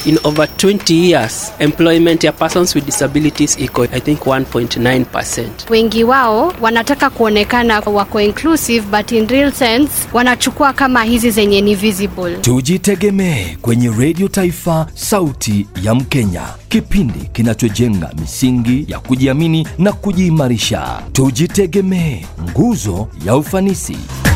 in over 20 years employment ya persons with disabilities iko I think 1.9%. Wengi wao wanataka kuonekana wako inclusive but in real sense wanachukua kama hizi zenye ni visible. Tujitegemee kwenye redio Taifa, sauti ya Mkenya, kipindi kinachojenga misingi ya kujiamini na kujiimarisha. Tujitegemee, nguzo ya ufanisi.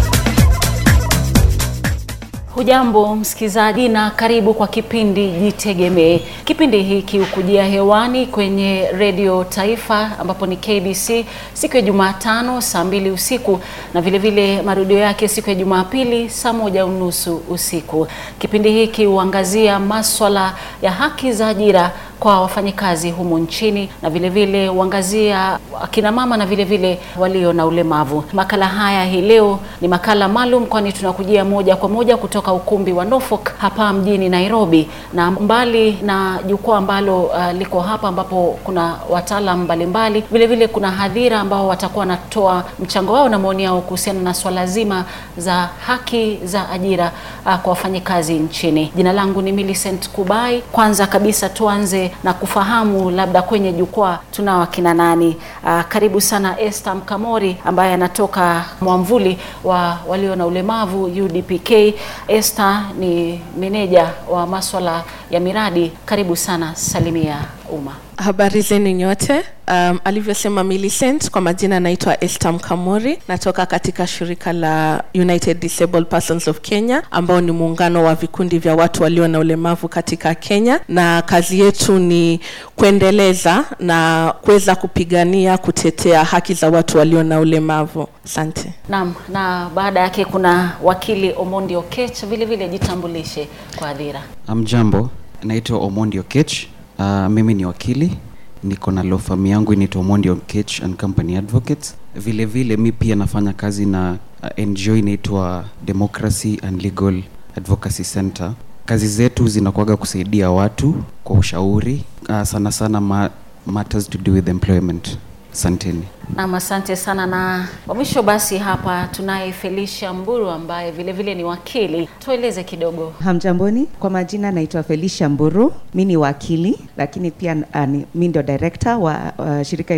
Hujambo msikilizaji na karibu kwa kipindi Jitegemee. Kipindi hiki hukujia hewani kwenye redio Taifa ambapo ni KBC siku ya Jumatano saa mbili usiku na vilevile marudio yake siku ya Jumapili saa moja unusu usiku. Kipindi hiki huangazia maswala ya haki za ajira kwa wafanyikazi humu nchini na vilevile huangazia akina mama na vilevile walio na ulemavu. Makala haya hii leo ni makala maalum, kwani tunakujia moja kwa moja kutoka ukumbi wa Norfolk hapa mjini Nairobi, na mbali na jukwaa ambalo uh, liko hapa ambapo kuna wataalam mbalimbali, vilevile kuna hadhira ambao watakuwa wanatoa mchango wao na maoni yao kuhusiana na swala zima za haki za ajira uh, kwa wafanyikazi nchini. Jina langu ni Millicent Kubai. Kwanza kabisa tuanze na kufahamu labda kwenye jukwaa tunao akina nani. Uh, karibu sana Esther Mkamori ambaye anatoka mwamvuli wa walio na ulemavu UDPK. Esther ni meneja wa maswala ya miradi. Karibu sana, salimia umma. Habari zenu nyote. Um, alivyosema Millicent, kwa majina naitwa Esther Mkamori, natoka katika shirika la United Disabled Persons of Kenya ambao ni muungano wa vikundi vya watu walio na ulemavu katika Kenya, na kazi yetu ni kuendeleza na kuweza kupigania kutetea haki za watu walio na ulemavu. Asante. Naam, na baada yake kuna wakili Omondi Okech, vile vile jitambulishe kwa hadhira. Amjambo, naitwa Omondi Okech. Uh, mimi ni wakili niko na law firm yangu inaitwa Omondi Okech and Company Advocates. Vile vile mi pia nafanya kazi na uh, NGO inaitwa Democracy and Legal Advocacy Center. Kazi zetu zinakuwaga kusaidia watu kwa ushauri uh, sana sana ma matters to do with employment. Asanteni. Naam, asante sana. Na wa mwisho basi hapa tunaye Felicia Mburu ambaye vile vile ni wakili. Tueleze kidogo. Hamjamboni, kwa majina naitwa Felicia Mburu. Mi ni wakili lakini pia uh, mi ndio director wa uh, shirika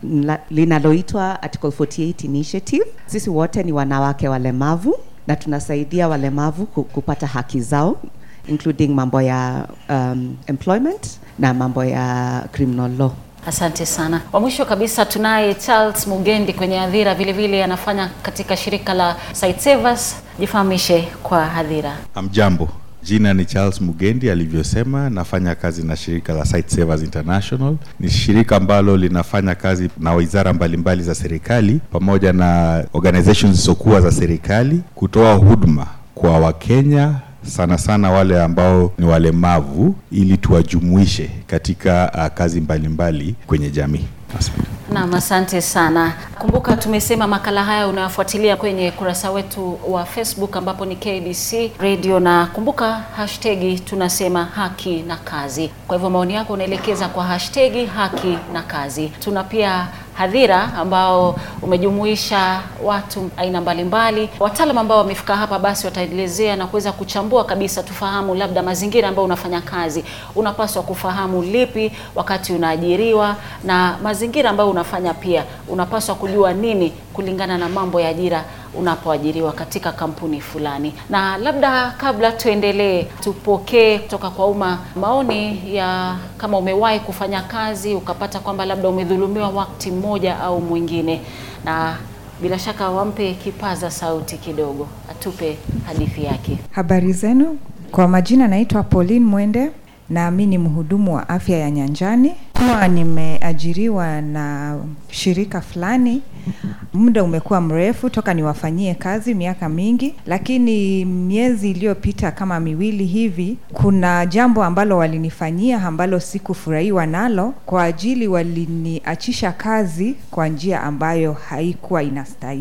linaloitwa Article 48 Initiative. Sisi wote ni wanawake walemavu na tunasaidia walemavu kupata haki zao including mambo ya um, employment na mambo ya criminal law. Asante sana. Wa mwisho kabisa tunaye Charles Mugendi kwenye hadhira, vile vile anafanya katika shirika la Sightsavers. Jifahamishe kwa hadhira. Amjambo, jina ni Charles Mugendi alivyosema, nafanya kazi na shirika la Sightsavers International. Ni shirika ambalo linafanya kazi na wizara mbalimbali za serikali pamoja na organizations zisizokuwa za serikali kutoa huduma kwa Wakenya sana sana wale ambao ni walemavu ili tuwajumuishe katika uh, kazi mbalimbali mbali kwenye jamii. Asante. Naam, asante sana. Kumbuka tumesema makala haya unayofuatilia kwenye kurasa wetu wa Facebook ambapo ni KBC Radio, na kumbuka hashtagi tunasema haki na kazi. Kwa hivyo maoni yako unaelekeza kwa hashtagi haki na kazi. Tuna pia hadhira ambao umejumuisha watu aina mbalimbali. Wataalam ambao wamefika hapa basi wataelezea na kuweza kuchambua kabisa, tufahamu labda mazingira ambayo unafanya kazi, unapaswa kufahamu lipi wakati unaajiriwa, na mazingira ambayo unafanya pia unapaswa kujua nini kulingana na mambo ya ajira unapoajiriwa katika kampuni fulani. Na labda kabla tuendelee, tupokee kutoka kwa umma maoni ya kama umewahi kufanya kazi ukapata kwamba labda umedhulumiwa wakati mmoja au mwingine, na bila shaka wampe kipaza sauti kidogo atupe hadithi yake. Habari zenu, kwa majina naitwa Pauline Mwende na mi ni mhudumu wa afya ya nyanjani. Kuwa nimeajiriwa na shirika fulani, muda umekuwa mrefu toka niwafanyie kazi, miaka mingi, lakini miezi iliyopita kama miwili hivi, kuna jambo ambalo walinifanyia ambalo sikufurahiwa nalo, kwa ajili waliniachisha kazi kwa njia ambayo haikuwa inastahili.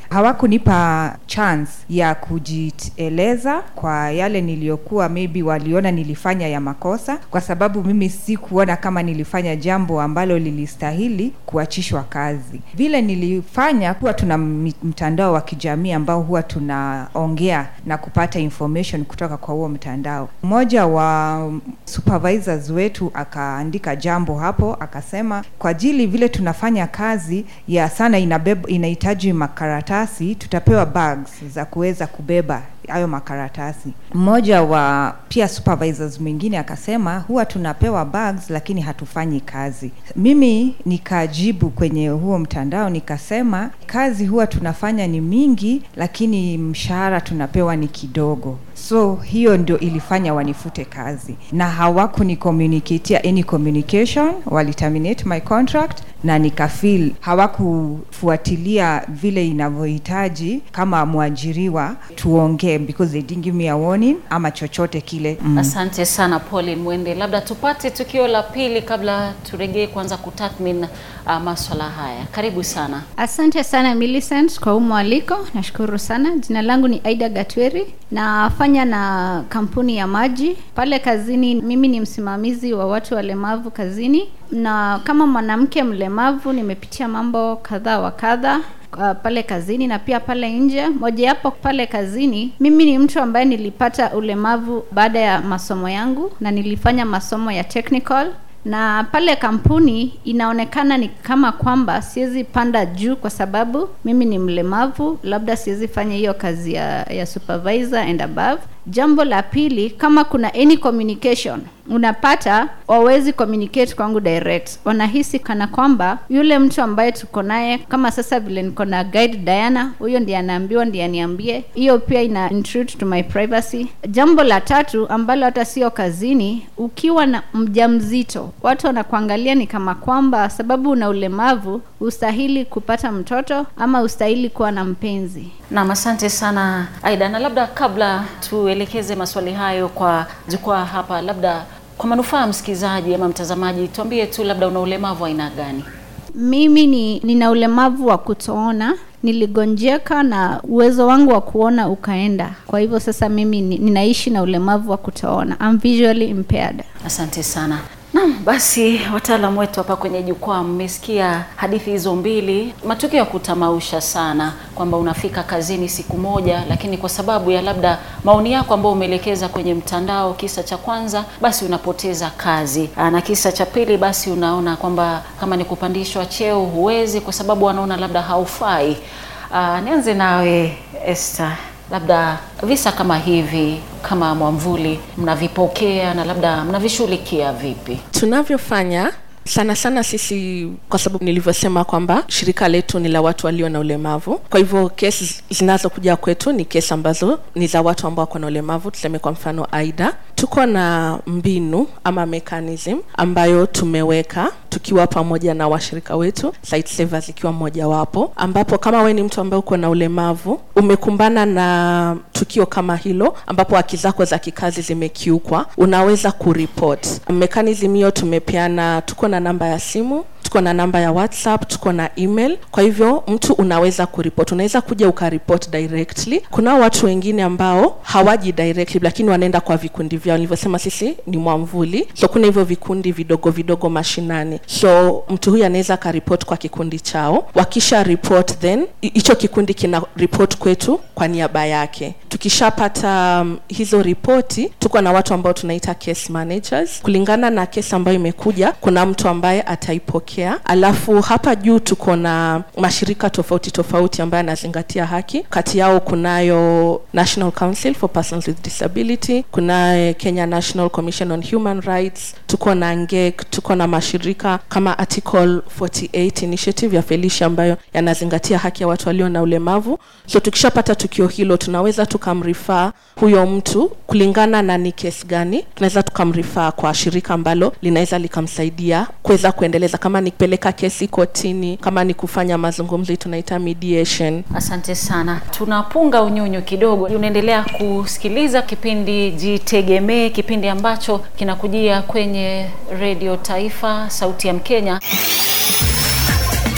hawakunipa chance ya kujieleza kwa yale niliyokuwa maybe waliona nilifanya ya makosa kwa sababu mimi sikuona kama nilifanya jambo ambalo lilistahili kuachishwa kazi vile nilifanya kuwa tuna mi- mtandao wa kijamii ambao huwa tunaongea na kupata information kutoka kwa huo mtandao mmoja wa supervisors wetu akaandika jambo hapo akasema kwa ajili vile tunafanya kazi ya sana inabeba inahitaji makaratasi tutapewa bags za kuweza kubeba hayo makaratasi mmoja wa pia supervisors mwingine akasema huwa tunapewa bags lakini hatufanyi kazi mimi nikajibu kwenye huo mtandao nikasema kazi huwa tunafanya ni mingi lakini mshahara tunapewa ni kidogo so hiyo ndio ilifanya wanifute kazi na hawakunicommunicatia any communication waliterminate my contract na nikafeel hawakufuatilia vile inavyohitaji kama mwajiriwa tuongee because they didn't give me a warning ama chochote kile mm. Asante sana Pauline Mwende, labda tupate tukio la pili kabla turejee kuanza kutathmini uh, maswala haya. Karibu sana. Asante sana Millicent kwa huu mwaliko, nashukuru sana. Jina langu ni Aida Gatweri, nafanya na kampuni ya maji pale kazini. Mimi ni msimamizi wa watu walemavu kazini, na kama mwanamke mlemavu nimepitia mambo kadha wa kadha uh, pale kazini na pia pale nje. Mojawapo pale kazini, mimi ni mtu ambaye nilipata ulemavu baada ya masomo yangu na nilifanya masomo ya technical na pale kampuni inaonekana ni kama kwamba siwezi panda juu kwa sababu mimi ni mlemavu, labda siwezi fanya hiyo kazi ya, ya supervisor and above. Jambo la pili, kama kuna any communication unapata wawezi communicate kwangu direct, wanahisi kana kwamba yule mtu ambaye tuko naye, kama sasa vile niko na guide Diana, huyo ndiye anaambiwa, ndiye aniambie. Hiyo pia ina intrude to my privacy. Jambo la tatu ambalo hata sio kazini, ukiwa na mjamzito, watu wanakuangalia ni kama kwamba sababu una ulemavu ustahili kupata mtoto ama ustahili kuwa na mpenzi. Naam, asante sana Aida, na labda kabla tuelekeze maswali hayo kwa jukwaa hapa, labda kwa manufaa ya msikilizaji ama mtazamaji, tuambie tu labda una ulemavu wa aina gani? Mimi ni nina ulemavu wa kutoona, niligonjeka na uwezo wangu wa kuona ukaenda. Kwa hivyo sasa mimi ni, ninaishi na ulemavu wa kutoona. I'm visually impaired. Asante sana. Naam, basi wataalamu wetu hapa kwenye jukwaa, mmesikia hadithi hizo mbili, matukio ya kutamausha sana, kwamba unafika kazini siku moja, lakini kwa sababu ya labda maoni yako ambayo umeelekeza kwenye mtandao, kisa cha kwanza, basi unapoteza kazi, Aa, na kisa cha pili, basi unaona kwamba kama ni kupandishwa cheo huwezi, kwa sababu wanaona labda haufai. Aa, nianze nawe Esther labda visa kama hivi kama mwamvuli mnavipokea na labda mnavishughulikia vipi? tunavyofanya sana sana sisi kwa sababu nilivyosema kwamba shirika letu ni la watu walio na ulemavu kwa hivyo kesi zinazokuja kwetu ni kesi ambazo ni za watu ambao wako na ulemavu tuseme kwa mfano aida tuko na mbinu ama mechanism ambayo tumeweka tukiwa pamoja na washirika wetu Site Savers ikiwa mmojawapo ambapo kama we ni mtu ambaye uko na ulemavu umekumbana na tukio kama hilo ambapo haki zako za kikazi zimekiukwa unaweza kuripot mechanism hiyo tumepeana tuko na namba ya simu tuko na namba ya whatsapp tuko na email kwa hivyo mtu unaweza kuripot unaweza kuja ukaripot directly kunao watu wengine ambao hawaji directly lakini wanaenda kwa vikundi vyao nilivyosema sisi ni mwamvuli so kuna hivyo vikundi vidogo vidogo mashinani so mtu huyu anaweza akaripot kwa kikundi chao wakisha report then hi- hicho kikundi kina report kwetu kwa niaba yake tukishapata um, hizo ripoti tuko na watu ambao tunaita case managers kulingana na kesi ambayo imekuja kuna mtu ambaye ataipokea alafu hapa juu tuko na mashirika tofauti tofauti ambayo yanazingatia haki kati yao kunayo national council for persons with disability kunaye kenya national commission on human rights tuko na ngek tuko na mashirika kama article 48 initiative ya felicia ambayo yanazingatia haki ya watu walio na ulemavu so tukishapata tukio hilo tunaweza tukamrifaa huyo mtu kulingana na ni kesi gani tunaweza tukamrifaa kwa shirika ambalo linaweza likamsaidia kuweza kuendeleza kama ni kupeleka kesi kotini kama ni kufanya mazungumzo hii tunaita mediation Asante sana. Tunapunga unyunyu kidogo. Unaendelea kusikiliza kipindi Jitegemee, kipindi ambacho kinakujia kwenye redio Taifa, sauti ya Mkenya.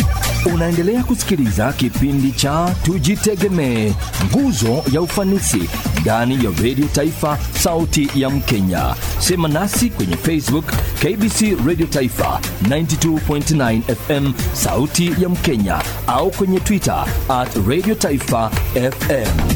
Unaendelea kusikiliza kipindi cha Tujitegemee, nguzo ya ufanisi ndani ya redio Taifa, sauti ya Mkenya. Sema nasi kwenye Facebook KBC Radio Taifa 92.9 FM, sauti ya Mkenya, au kwenye Twitter at Radio Taifa FM.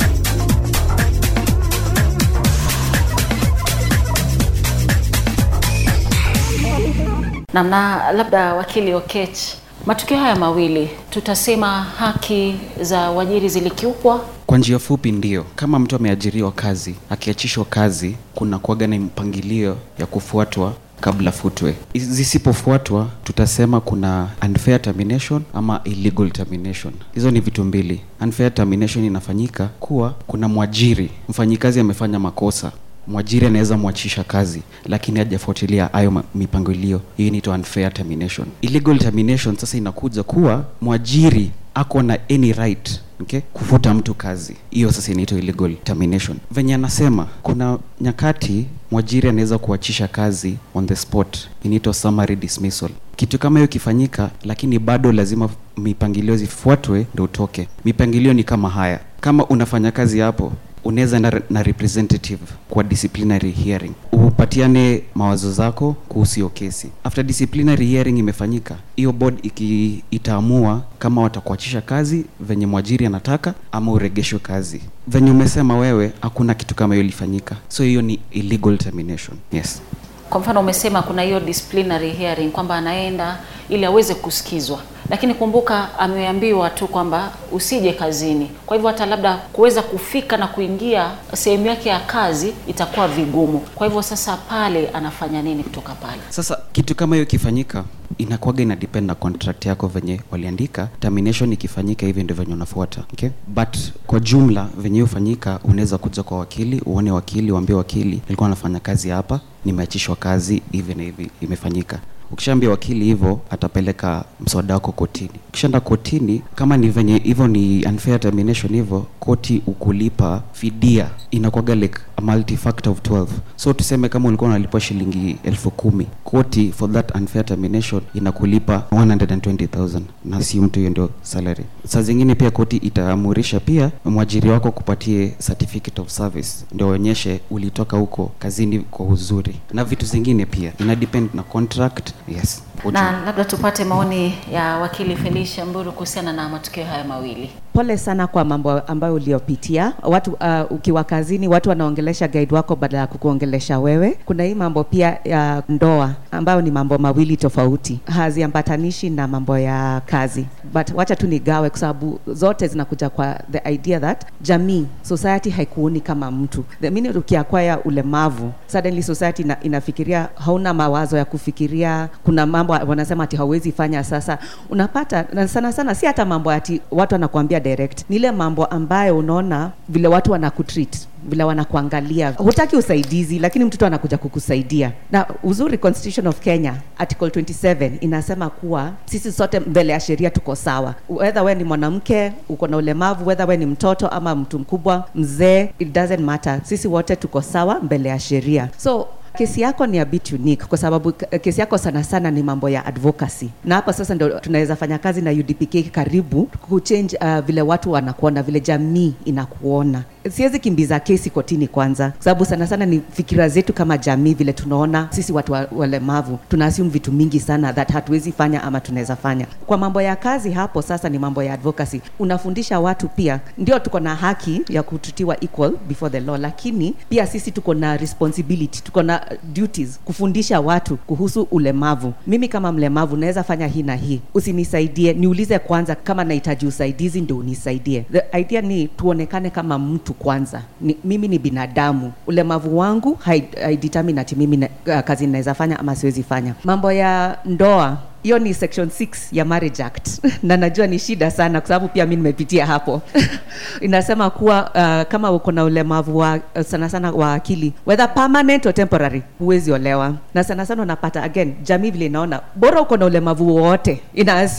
na, na labda wakili Okech, matukio haya mawili tutasema haki za uajiri zilikiukwa. kwa njia fupi ndio kama mtu ameajiriwa kazi akiachishwa kazi kuna kuaga na mpangilio ya kufuatwa kabla futwe zisipofuatwa tutasema kuna unfair termination ama illegal termination hizo ni vitu mbili unfair termination inafanyika kuwa kuna mwajiri mfanyikazi amefanya makosa mwajiri anaweza mwachisha kazi lakini hajafuatilia hayo ma- mipangilio hiyo inaitwa unfair termination illegal termination sasa inakuja kuwa mwajiri ako na any right okay, kufuta mtu kazi hiyo sasa inaitwa illegal termination venye anasema kuna nyakati mwajiri anaweza kuachisha kazi on the spot inaitwa summary dismissal kitu kama hiyo ikifanyika lakini bado lazima mipangilio zifuatwe ndio utoke mipangilio ni kama haya kama unafanya kazi hapo unaweza na, na representative kwa disciplinary hearing upatiane mawazo zako kuhusu hiyo kesi after disciplinary hearing imefanyika hiyo board iki, itaamua kama watakuachisha kazi venye mwajiri anataka ama uregeshwe kazi venye umesema wewe hakuna kitu kama hiyo ilifanyika so hiyo ni illegal termination yes Kwa mfano umesema kuna hiyo disciplinary hearing kwamba anaenda ili aweze kusikizwa, lakini kumbuka ameambiwa tu kwamba usije kazini. Kwa hivyo hata labda kuweza kufika na kuingia sehemu yake ya kazi itakuwa vigumu. Kwa hivyo sasa pale anafanya nini kutoka pale? sasa kitu kama hiyo ikifanyika inakuwaga ina depend na contract yako venye waliandika termination ikifanyika hivi ndio venye unafuata okay? but kwa jumla venye hiyo hufanyika unaweza kuja kwa wakili uone wakili uambie wakili nilikuwa nafanya kazi hapa nimeachishwa kazi hivi na hivi imefanyika ukishaambia wakili hivyo atapeleka mswada wako kotini ukishaenda kotini kama ni venye hivyo ni unfair termination hivyo koti ukulipa fidia inakwaga like a multi-factor of 12 so tuseme kama ulikuwa unalipwa shilingi elfu kumi koti for that unfair termination inakulipa 120000 na si mtu hiyo ndio salary saa zingine pia koti itaamurisha pia mwajiri wako kupatie certificate of service ndio onyeshe ulitoka huko kazini kwa uzuri na vitu zingine pia ina depend na contract yes Na labda tupate maoni ya wakili Felicia Mburu kuhusiana na matukio haya mawili. pole sana kwa mambo ambayo uliopitia watu uh, ukiwa kazini watu wanaongelesha guide wako badala ya kukuongelesha wewe kuna hii mambo pia ya ndoa ambayo ni mambo mawili tofauti haziambatanishi na mambo ya kazi but wacha tu nigawe kwa sababu zote zinakuja kwa the idea that jamii society haikuoni kama mtu the minute ukiakwaya ulemavu suddenly society ina, inafikiria hauna mawazo ya kufikiria kuna mambo wanasema ati hauwezi fanya sasa unapata na sana sana si hata mambo ati watu wanakuambia direct ni ile mambo ambayo unaona vile watu wanakutreat vile wanakuangalia hutaki usaidizi lakini mtoto anakuja kukusaidia na uzuri constitution of kenya article 27 inasema kuwa sisi sote mbele ya sheria tuko sawa whether we ni mwanamke uko na ulemavu whether we ni mtoto ama mtu mkubwa mzee it doesn't matter sisi wote tuko sawa mbele ya sheria so kesi yako ni a bit unique kwa sababu k- kesi yako sana sana ni mambo ya advocacy na hapa sasa ndo tunaweza fanya kazi na udpk karibu kuchange uh, vile watu wanakuona vile jamii inakuona siwezi kimbiza kesi kotini kwanza kwa sababu sana sana ni fikira zetu kama jamii vile tunaona sisi watu wa- walemavu tuna assume vitu mingi sana that hatuwezi fanya ama tunaweza fanya kwa mambo ya kazi hapo sasa ni mambo ya advocacy unafundisha watu pia ndio tuko na haki ya kututiwa equal before the law lakini pia sisi tuko na responsibility tuko na duties kufundisha watu kuhusu ulemavu mimi kama mlemavu naweza fanya hii na hii usinisaidie niulize kwanza kama nahitaji usaidizi ndio unisaidie the idea ni tuonekane kama mtu kwanza ni, mimi ni binadamu ulemavu wangu hai- haidetermine ati mimi na, uh, kazi naweza fanya ama siwezi fanya mambo ya ndoa hiyo ni section 6 ya marriage act na najua ni shida sana kwa sababu pia mi nimepitia hapo inasema kuwa uh, kama uko na ulemavu wa uh, sana sana wa akili whether permanent or temporary huwezi olewa na sana sana unapata again jamii vile inaona bora uko na ulemavu wowote ina assume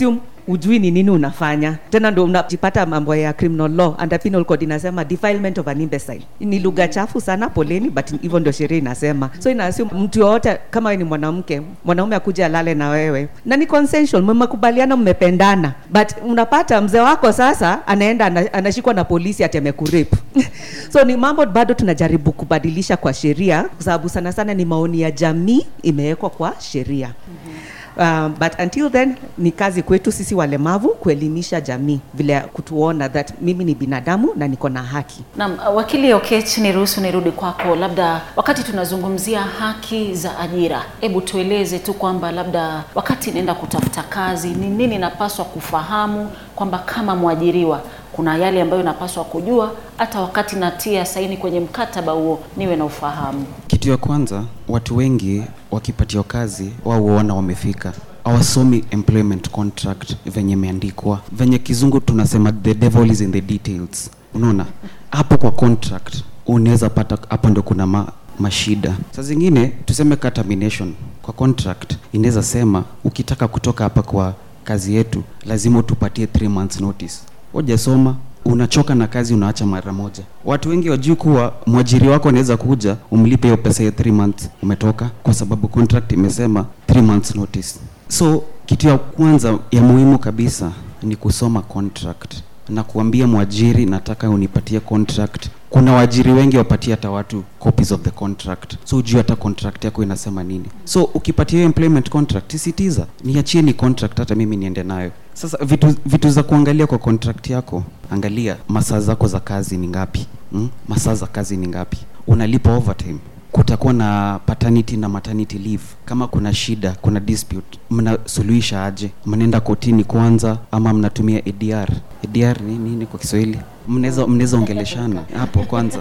ujui ni nini unafanya tena ndo unajipata mambo ya criminal law under penal code inasema defilement of an imbecile ni lugha chafu sana poleni but hivyo ndio sheria inasema so inaassume mtu yoyote kama wewe ni mwanamke mwanaume akuja alale na wewe na ni consensual mmekubaliana mmependana but unapata mzee wako sasa anaenda ana- anashikwa na polisi ati amekurape so ni mambo bado tunajaribu kubadilisha kwa sheria kwa sababu sana sana ni maoni ya jamii imewekwa kwa sheria Um, but until then ni kazi kwetu sisi walemavu kuelimisha jamii vile ya kutuona that mimi ni binadamu na niko na haki Naam, wakili Okech, niruhusu nirudi kwako. Labda wakati tunazungumzia haki za ajira, hebu tueleze tu kwamba labda wakati naenda kutafuta kazi, ni nini napaswa kufahamu kwamba kama mwajiriwa kuna yale ambayo napaswa kujua, hata wakati natia saini kwenye mkataba huo niwe na ufahamu. kitu ya kwanza watu wengi wakipatiwa kazi wao huona wamefika hawasomi employment contract venye imeandikwa venye kizungu tunasema the devil is in the details unaona hapo kwa contract unaweza pata hapo ndo kuna ma, mashida saa zingine tuseme ka termination kwa contract inaweza sema ukitaka kutoka hapa kwa kazi yetu lazima utupatie 3 months notice wajasoma unachoka na kazi unaacha mara moja watu wengi wajui kuwa mwajiri wako anaweza kuja umlipe hiyo pesa ya 3 months umetoka kwa sababu contract imesema 3 months notice so kitu ya kwanza ya muhimu kabisa ni kusoma contract na kuambia mwajiri nataka unipatie contract kuna waajiri wengi wapatie hata watu copies of the contract so ujue hata contract yako inasema nini so ukipatia hiyo employment contract sisitiza niachie ni contract hata mimi niende nayo sasa vitu, vitu za kuangalia kwa contract yako angalia masaa zako za kazi ni ngapi hmm? masaa za kazi ni ngapi unalipa overtime kutakuwa na paternity na maternity leave kama kuna shida kuna dispute mnasuluhisha aje mnaenda kotini kwanza ama mnatumia adr adr ni nini kwa kiswahili mnaweza mnaweza ongeleshana hapo kwanza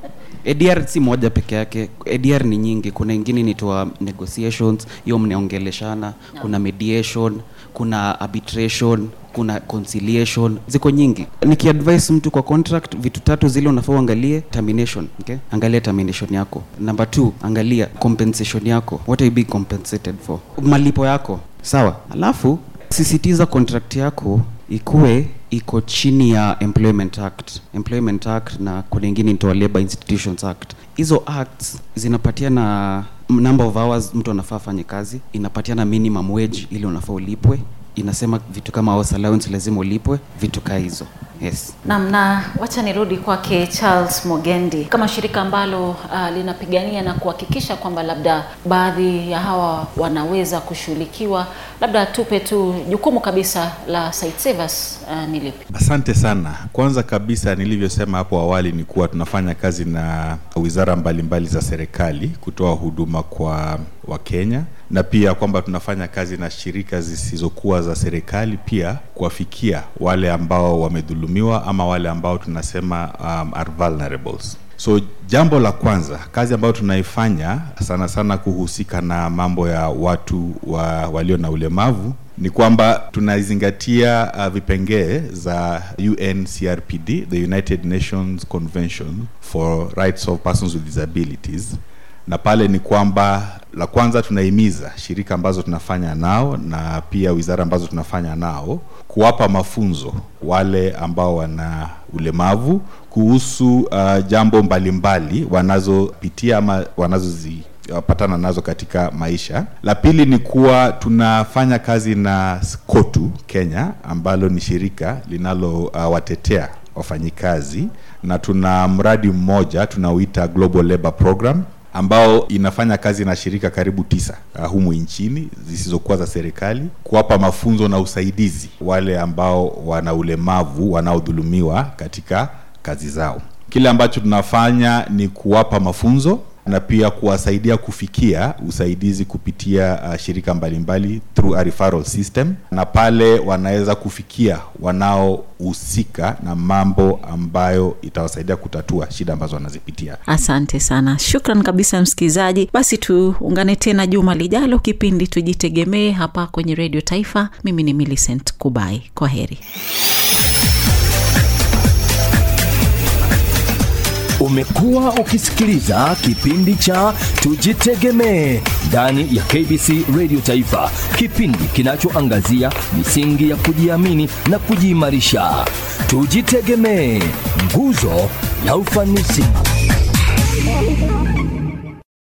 ADR si moja peke yake ADR ni nyingi kuna ingine inaitwa negotiations hiyo mnaongeleshana kuna mediation kuna arbitration kuna conciliation ziko nyingi nikiadvise mtu kwa contract vitu tatu zile unafaa uangalie termination okay? angalia termination yako number two angalia compensation yako what are you being compensated for malipo yako sawa alafu sisitiza contract yako ikuwe iko chini ya employment act employment act na kuna ingine inaitwa labor institutions act hizo acts zinapatiana number of hours mtu anafaa afanye kazi inapatiana minimum wage ili unafaa ulipwe inasema vitu kama house allowance lazima ulipwe vitu kaa hizo yes Naam, na wacha nirudi kwake Charles Mogendi, kama shirika ambalo uh, linapigania na kuhakikisha kwamba labda baadhi ya hawa wanaweza kushughulikiwa, labda tupe tu jukumu kabisa la site savers uh, ni lipi? Asante sana. Kwanza kabisa, nilivyosema hapo awali ni kuwa tunafanya kazi na wizara mbalimbali za serikali kutoa huduma kwa Wakenya na pia kwamba tunafanya kazi na shirika zisizokuwa za serikali pia kuwafikia wale ambao wamedhulumiwa ama wale ambao tunasema um, are vulnerables. So jambo la kwanza, kazi ambayo tunaifanya sana sana kuhusika na mambo ya watu wa, walio na ulemavu ni kwamba tunazingatia uh, vipengee za UNCRPD, the United Nations Convention for Rights of Persons with Disabilities na pale ni kwamba la kwanza tunahimiza shirika ambazo tunafanya nao na pia wizara ambazo tunafanya nao kuwapa mafunzo wale ambao wana ulemavu kuhusu uh, jambo mbalimbali wanazopitia ama wanazozipatana nazo katika maisha. La pili ni kuwa tunafanya kazi na KOTU Kenya ambalo ni shirika linalowatetea uh, wafanyikazi na tuna mradi mmoja tunauita Global Labor Program ambao inafanya kazi na shirika karibu tisa uh, humu nchini zisizokuwa za serikali kuwapa mafunzo na usaidizi wale ambao wana ulemavu wanaodhulumiwa katika kazi zao. Kile ambacho tunafanya ni kuwapa mafunzo na pia kuwasaidia kufikia usaidizi kupitia uh, shirika mbalimbali through a referral system, na pale wanaweza kufikia wanaohusika na mambo ambayo itawasaidia kutatua shida ambazo wanazipitia. Asante sana, shukran kabisa msikilizaji. Basi tuungane tena juma lijalo, kipindi Tujitegemee hapa kwenye Redio Taifa. Mimi ni Millicent Kubai, kwa heri. Umekuwa ukisikiliza kipindi cha Tujitegemee ndani ya KBC Radio Taifa, kipindi kinachoangazia misingi ya kujiamini na kujiimarisha. Tujitegemee, nguzo ya ufanisi.